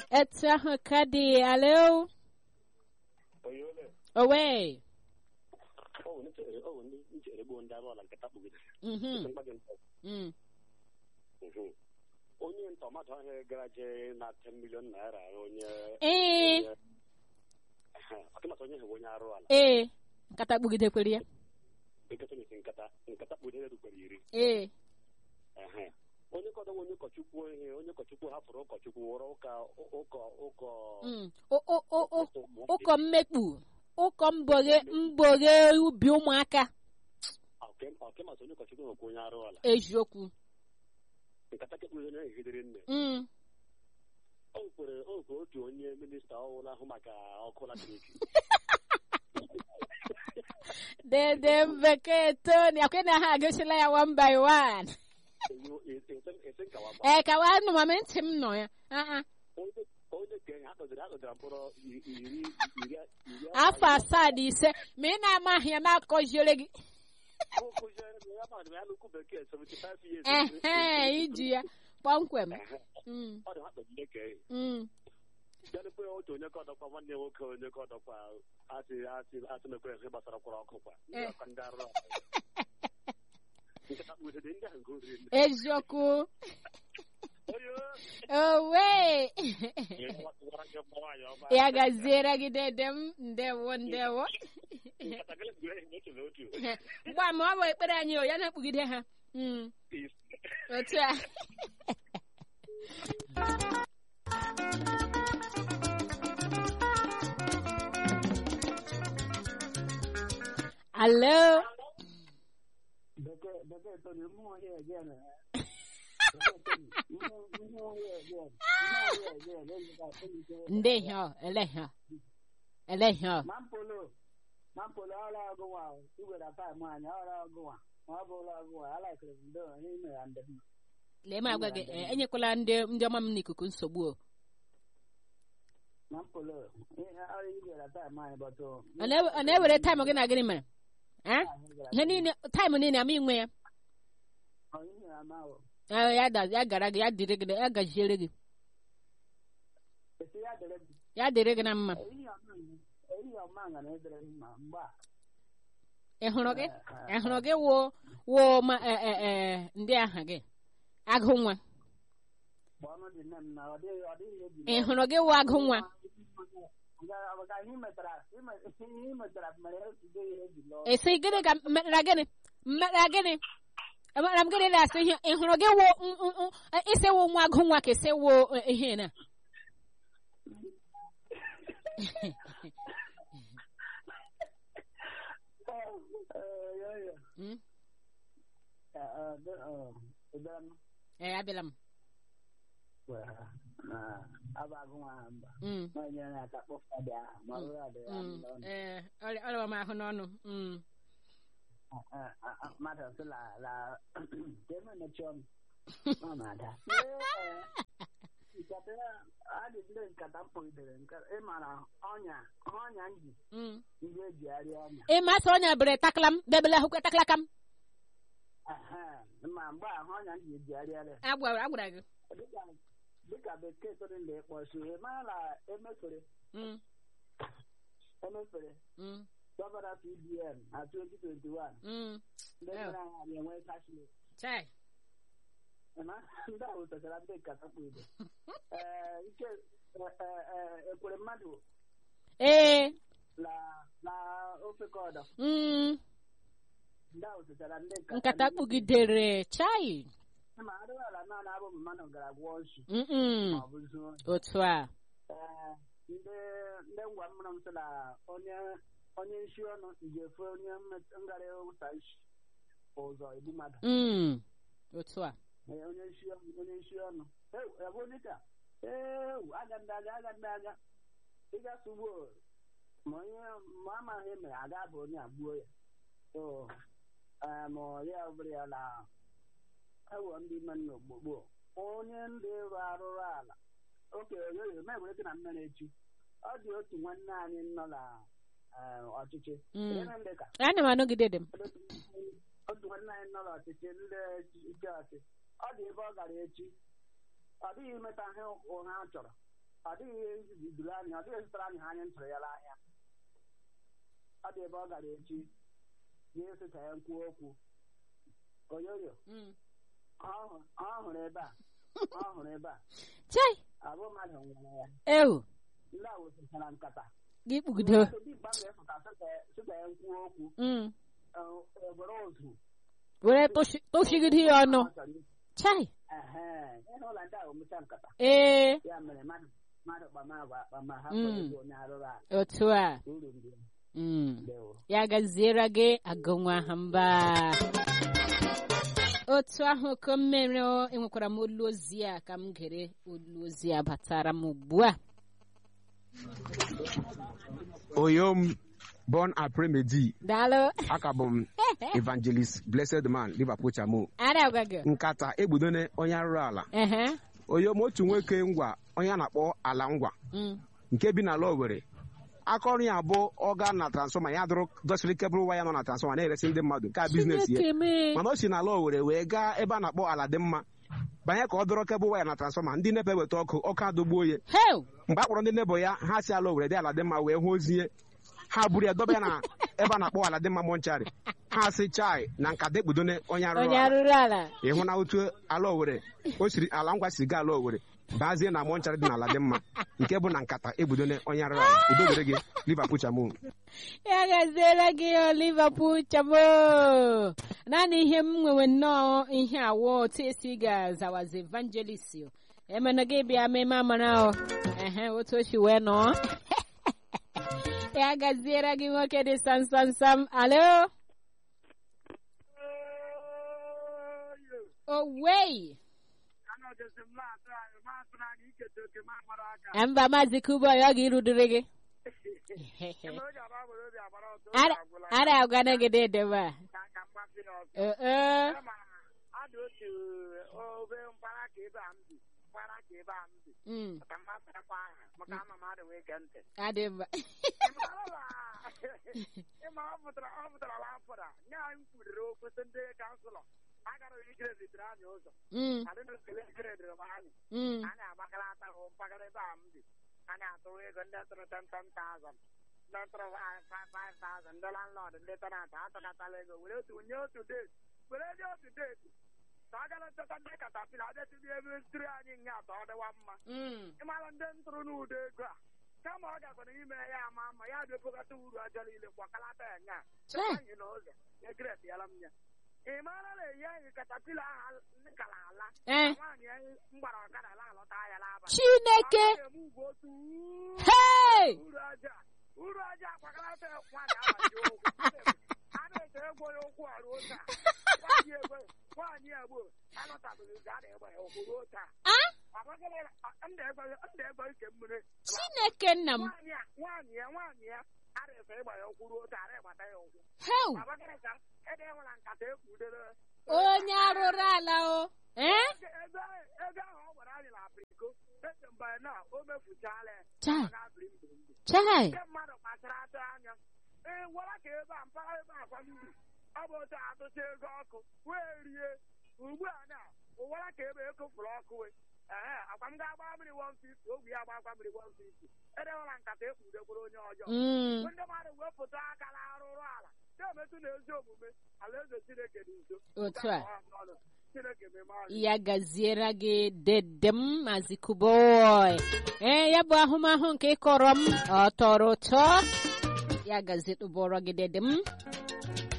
etu ahụ ka dị alo onye ole owe ọ bụ nchere ọ bụ ndị nchere gboo ndị arụ ọla nkata kpugide Mhm, mgbaji ntọ mm. Mhm. onye ntọmadụ ahụ gara jee na 10 million naira onye ee onye- Ehe, ọtụmatụ onye hụ onye arụ ala ee nkata kpugidekwere ya eketa n'isi nkata nkata kpugide rukwere iri ee Ehe. onye kọdọ onye ụkọchukwu ihe onye ụkọchukwu hapụrụ ụkọchukwu wụrụ ụka ụkọ ụkọ Mm. O- o- o- o- ụmụ ụkọ mmekpu ụkọ mboghe mboghe ubi ụmụaka Ọke- ọkemasị onye ụkọchukwu nwekwa onye arụ ala eziokwu nkata kekpugide onye ehidere nne Mm. o kwere o kwere otu onye minista ọhụrụ ahụ maka ọkụ latrik dede bekee toni akwena ha agosila ya one by one ese nkawa ee ka wa nụ mama ntị m nọ ya Ah, ah. onye onye ka ha kpọziri ha kpọziri mkpọrọ iri iri iri iri afọ asaa na ise ma ị na-amaghị ya na-akọziere gị kụziere m ya madụ ya n'ukwu bekee 75 years ehe iji ya kpọmkwem Ehe. Mm, ọ dị ha kpọziri eke mm. bịanụkwe otu onye ka ọdọkwa nwanne ya nwoke onye ka ọdọkwa asị asị asị mekwe ihe gbasara kwara ọkụ kwa ndị Eh. ọkwa ndị arụ nkata kpugide ndị ahụ nke oriri nne eziokwu onye owe gwara gị nwaanyị ọma ya gaziere gị dede m ndewo ndewo nkata gịnị bụ ihe otu na otu mgbe ma ọ bụ ekpere anyị o ya na-ekpugide ha Mm, otu a alo Bekee bekee Tony, mmụọ here again. eh? Bekee Tony, mmụọ mmụọ here again. Mmụọ here again. Ezika ezike. ndị ihe ọ ele ihe ọ ele ihe ọ Mampolo Mampolo ọrụ ọgụwa igwere taịm anyị ọrụ ọgụwa ma ọ bụ ụlọ ọgụwa alaikiri m ndo n'ime ya ndị mma. lee m agwa gị eh, enyekwala ndị ndị ọma m n'ikuku nsogbu o Mampolo ihe ọrụ igwere taịm anyị bọtụ. ọ na- ọ na-ewere taịm gị na gịnị mere Eh? ihe niile taịm niile ama inwe ya Ihe ama o. Ah, ya da- ya gara gị ya dịrị gị ya gaziere gị Esi ya dere m. ya dịrị gị na mma Ehihie ọma ehihie ọma nga na edere m mma mgbe a. ị hụrụ gị ị hụrụ gị wụ wụ ma eh, eh, eh, ndị aha gị agụ nwa Mgbe ọnụ dị nne m na ọ dịghị ọ dịghị eji. ị hụrụ gị wụ agụ nwa Maka ihe metara ihe ị metara mere ejide ihe eji lụọ. esi gịnị ka mmekpara gịnị mmekpara gịnị emara m gịnị na-asị ihe ị hụrụ gị wụ n- n- n- isi wụ nwa agụ nwa ka isi wụ eh, ihe na Eh, ya ya. Mm? Eh, eh, de- eh, ịbịara m? ee abịala m Well, na abagụ nwa mba. Mm, Onye na-aka kpọfa dị ahụ ma ọ bụrụ adị ya mm, n'ọnụ. ee ọrịa ọrịa m ahụ n'ọnụ Mm. Eh, eh, eh, Mmadụ sị la la ka eme mechi ọnụ. Ọ na-ada. Nkata adị ndị nkata mkpọgidere nkata ị mara ọnya ọnya nji Mm. ndị ejigharị ọnya. ị ma sị ọnya bere takala m bebele ahụkwe takala ka m Ehe, ma mgbe ahụ ọnya nji ejigharịarị agwara agwara gị dịka dịka bekee tụrụ ndị ịkpọchi ị mara na emefere Mm, emefere mm, gọvanọ cbn na 2021 mm. ndị Yeah. nyere anyị enwe cashless chai Ịma, ndị ahụ tetara ndị nkata kpụ ibe ee ike e- e- e- ekwere mmadụ ee na na ofe kọdọ mm, ndị ahụ tetara ndị nkata kpugidere chai ma adịghịala naanị abụ mmadụ gara gwụọ nsu Mm-mm. ma ọ bụ zuo otu a ee ndị ndị ngwa mmụrụ m sị na onye onye nshi ọnụ ga-efe onye mmet- ngara ụta isi ụzọ igbu mmadụ Mm, otu a Ee, onye nshi ọnụ onye nshi ọnụ ewu ebe dịka ewu aga ndị aga aga ndị aga ịga sugbo ma onye ma amaghị mere aga bụ onye agbuo ya so ee, ma ya bụrụ ya na ewo ndị ime nna ogbogbo onye ndị rụ arụrụ ala oke oyoyo mewere gị na mmiri echi ọ dị otu nwanne anyị nọ na ee, ọchịchị Mm. Ihe ndị ka ana m anọgide dị m otu nwanne anyị nọ n'ọchịchị ndị ike ọchị ọ dị ebe ọ gara echi ọ dịghị imeta ihe ụha ọ chọrọ ọ dịghị ihe ziduru anyị ọ dịghị zụtara anyị ha anyị ntụrụ ya n'ahịa ọ dị ebe ọ gara echi ga-esi ka ya kwuo okwu oyoyo Mm. ọ hụrụ- ọ hụrụ ebe a ọ hụrụ ebe a chai abụ mmadụ nwere ya ewu ndị a wesịchara nkata gị kpugido Ndị mgbe ga-efụta sị ka ya kwuo okwu Mm. e were ozu were tụshi- tụshigide ya ọnụ ọ chọrọ ikwu. chai Ehe, ihe ụlọ ndị a omecha nkata ee ya mere mmadụ mmadụ kpama agwa akpama ha Mm. kwere onye arụrụ ala otu a uru ndị ya. Mm. Ndewo. ya gaziere gị agụnwa ha mba otu ahụ ka m mere o, enwekwara m olu ozi a ka m gere olu ozi a batara m ugbu a Oyom, born Apremedi, daalụ akabụ m evangelist blessed man Liverpool Chamo. ara gwa gị Nkata egbudone onye arụrụ ala. ehe Oyom otu nwoke ngwa onye a na-akpọ ala ngwa Mm. nke bi n'ala Owerri. Aka ọrụ ya bụ ọga na transfọma ya dụrụ dọsiri kebụl waya nọ na transfọma na-eresi ndị mmadụ nke a biznes ya. Chineke mee Mana o si n'ala Owerri wee gaa ebe a na-akpọ ala dị mma banye ka ọ dọrọ kebụl waya na transfọma ndị nepe weta ọkụ ọkụ adọgbuo ya heu mgbe a kpọrọ ndị nebo ya ha si ala Owerri dị ala dị mma wee hụ ozi ihe ha buru ya dọba ya na ebe a na-akpọ ala dị mma mọnchari ha si chai na nka dekpudone onye arụrụ onye ala arụrụ ala ịhụ na otu ala Owerri o siri ala ngwa si gaa ala Owerri bazie na mọnchari dị n'ala dị mma nke bụ na nkata egbudone onye arụrụ ala udo dịrị gị Liverpool Chamo ya gaziere gị o Liverpool chabo naanị ihe m nwewe nnọọ ihe awọ otu esi ga-azawazi evangelist o. emena gị bịa meme amara o ehe otu o si wee nọọ ya gaziere gị nwoke dị sam sam sam alo owei mba maazị kuboy ọ ga-irudere gị ara ara agwana gị dedebe a ee adị otu obe mpaghara ka ebe a m bi mpaghara ka ebe a m bi mm, ka mmasịkwa aha maka ama m adị wee gee ntị adị mma ịma ọ pụtara ọ pụtara la afọra nye anyị kwuriri okwu sị ndị kanselọ agara ijire zitere anyị ụzọ Mm, adịna ekele ijire dịrị m anyị mm, anyị agbakara atahụ mpaghara ebe a m bi anyị atụrụ ego ndị tụrụ 10,000 ndị tụrụ 5,000 ndị landlord ndị tenant atụkatala ego were otu nye otu date were nye otu date ka a gara nchọta ndị katapila adetụdị ebe ntiri anyị nye atọ ọ dịwa mma mm. ịmara ndị ntụrụ n'ụdọ ego a kama ọ gakwara ime ya ama ama ya bịapụkata uru aja niile kwakalata ya nya Chai. anyị n'ụzọ egret yala m ya ị maara na eyi anyị katapila ahụ kala ala Eh, nwaanyị anyị mgbara ọkada ala alọta ya n'abalị chineke Ọ ga-eme ugwu otu uu, hey uru aja uru aja akwakalata nwaanyị abaji ụkwụ a na-eche egwu ya ụkwụ a ruo taa nwaanyị egbe nwaanyị egbo alọtabeghị ụzọ a na-egbe ya ụkwụ ruo taa ah ndị egbe ike mmiri chineke nna m nwaanyị a nwaanyị ya nwaanyị ya ara-efe ịgba ya ụkwụ ruo taa ara ịgbata ya ụkwụ heu abagịrịka ede nwere nkata ekwudere onye arụrụ ala o eh ego ego ahụ ọ gwara anyị na apriko ese mgbe na o mefuchala ya chai ọ ga-abịrị mbiri chai ndị mmadụ kpachara ata anya ee gwara ka ebe a mpaghara ebe akwa mmiri ọ bụ otu atụcha ego ọkụ wee rie ugbu a na ụwara ka ebe ekofuru ọkụ we ee akwa m ga-agba mmiri 150 ogwe ya gba akwa mmiri 150 edewela nkata ekpudekwuru onye ọjọọ Mm, ndị mmadụ wepụta aka na arụrụ ala na-emetụ na ezi omume alaeze chineke dị nso otu a Ọnụ. chineke meme anyị ya gaziere gị dedem maazị kuboy ee ya bụ ahụmahụ nke ị kọrọ m ọ tọrọ ụtọ ya gazietụbọrọ gị dedem